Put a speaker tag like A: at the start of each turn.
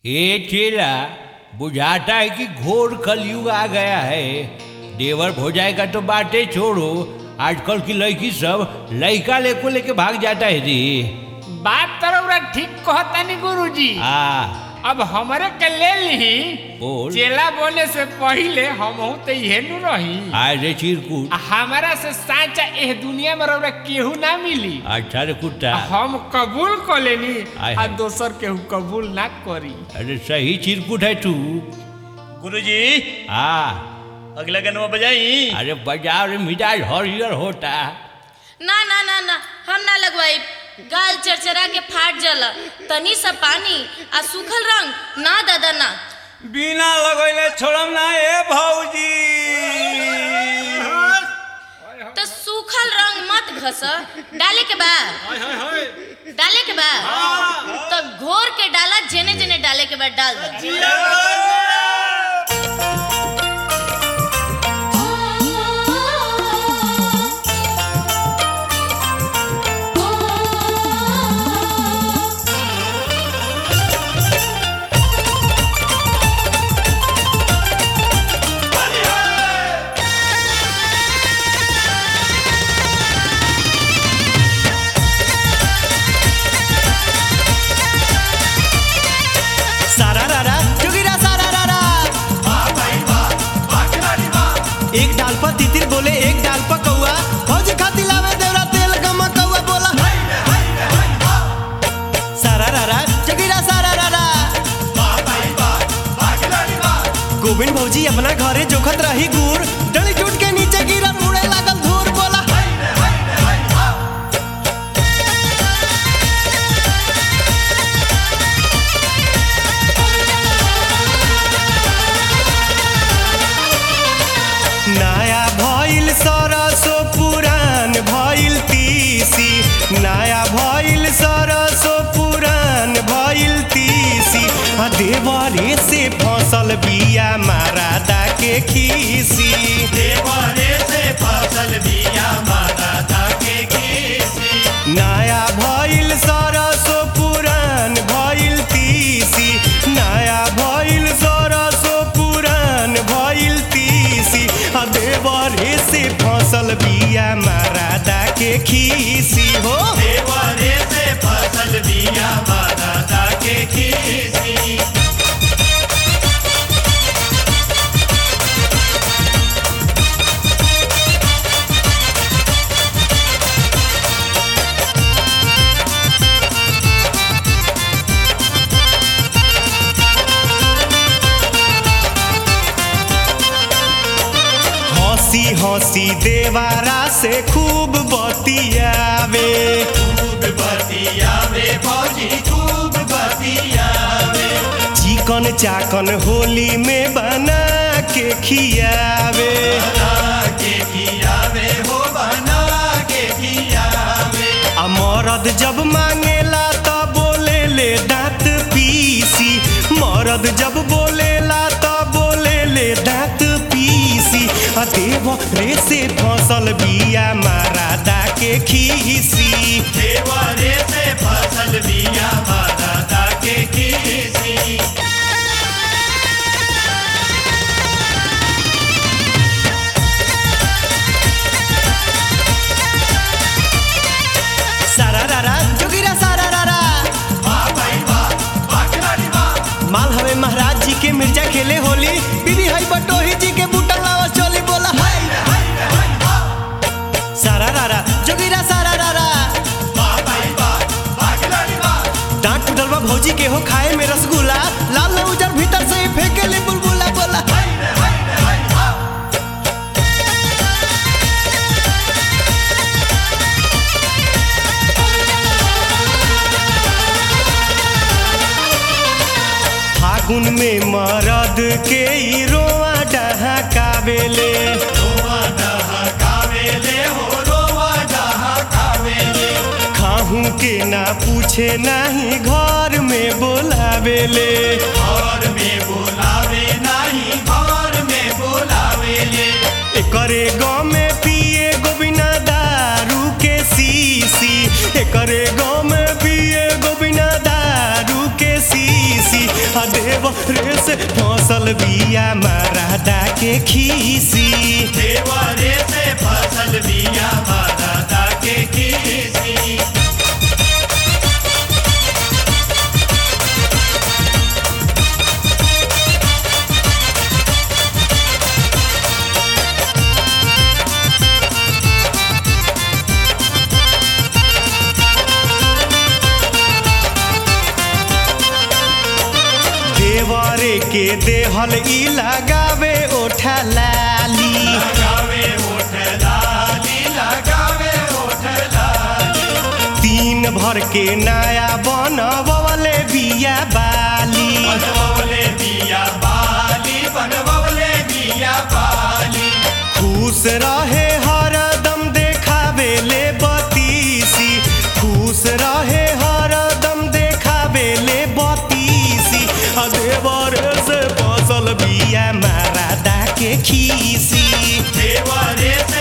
A: ये चेला बुझाता है कि घोर कलयुग आ गया है देवर हो जाएगा तो बातें छोड़ो आजकल की लड़की सब लड़का लेको लेके भाग जाता है जी
B: बात तरौरा ठीक कहतानी गुरुजी
A: आ
B: अब हमरे के ले ली
A: बोल।
B: चेला बोले से पहिले हमहू तो इहे नु रही
A: आज रे चिरकुट
B: आ हमारा से साचा एह दुनिया में रौरा केहू ना मिली
A: अच्छा रे कुत्ता
B: हम कबूल कर लेनी
A: आय
B: आ
A: हाय।
B: दोसर केहू कबूल ना करी
A: अरे सही चिरकुट है तू
C: गुरुजी
A: आ
C: अगला गनवा बजाई
A: अरे बजाओ रे मिजाज हरियर होता
D: ना ना ना ना हम ना लगवाई गाल चरचरा के फाट जाला तनी सा पानी आ सूखल रंग ना दादा ना
C: बिना लगैले छोड़म ना ए भौजी
D: तो सूखल रंग मत घस डाले के बा डाले के बा तो घोर के डाला जेने जेने डाले के बाद डाल दो
E: सारा रारा जोगिरा सारा रारा एक डाल पर तितिर बोले एक डाल पर कौआ फौज खाती लावे देवरा तेल गमा कौआ बोला सारा रारा जोगिरा सारा रारा गोविंद भौजी अपना घरे जोखत रही गुड़ डली टूट के नीचे गिरा उड़े लागल धूर बोला नया भइल सरसो पुरान भइल तीसी नया भइल सरसो पुरान भइल तीसी आ देवरे से फसल बिया मारादा के खीसी
C: देवरे से फसल बिया माता दा के खीसी
E: नया भइल सरसो पुरान भइल तीसी नया भइल सरसो पुरान भइल तीसी आ देवरे से फसल बिया मारादा के खीसी हो
C: देवरे से फसल बिया माता दा के खीसी
E: हंसी हंसी देवारा से खूब बतियावे
C: खूब बतियावे भौजी खूब बतियावे
E: चिकन चाकन होली में बना के खियावे
C: बना के खियावे हो बना के खियावे
E: आ मरद जब मांगेला त बोले ले दांत पीसी मरद जब बोलेला त बोले ले दांत पीसी आ देव रे से फसल बिया मारादा के खीसी
C: देवरे से फसल बिया माता दा के खीसी
E: सारा रारा जोगिरा सारा रारा माल हवे महाराज जी के मिर्जा खेले होली बीबी हई बटोही जी के बूटा लावा चोली बोला सारा रारा जोगिरा सारा रारा डांट टूटल बा भौजी के हो खाए में रसगुल्ला लाल न उजर भीतर से ही फेंके ले बुलबुला बोला फागुन में मरद के ई रोआ डहकावेले
C: रोवा डहा कावेले हो रोवा डहा कावेले
E: खाहू के ना पूछे नाही घर में बोलावेले
C: घर में बोलावे नाही घर में बोलावेले
E: एकरे गाँव में पिए गोबिना दारू के सीसी एकरे गाँव में पिए गोबिना दारू के सीसी आ देव रे से फसल बिया मरादा के खीसी
C: देवरे से फसल बिया माता के खीसी
E: देवरे के देहल ई लगावे ओठा लाली
C: लगावे ओठ लाली लगावे ओठ लाली
E: तीन भर के नया बनवले बिया बाली
C: बनवले बिया बाली बनवले बिया बाली
E: खुश रहे हरदम देखावे ले बतीसी खुश रहे हरदम देखावे ले बतीसी आ देवर से फसल बिया मारादा के खीसी
C: देवरे से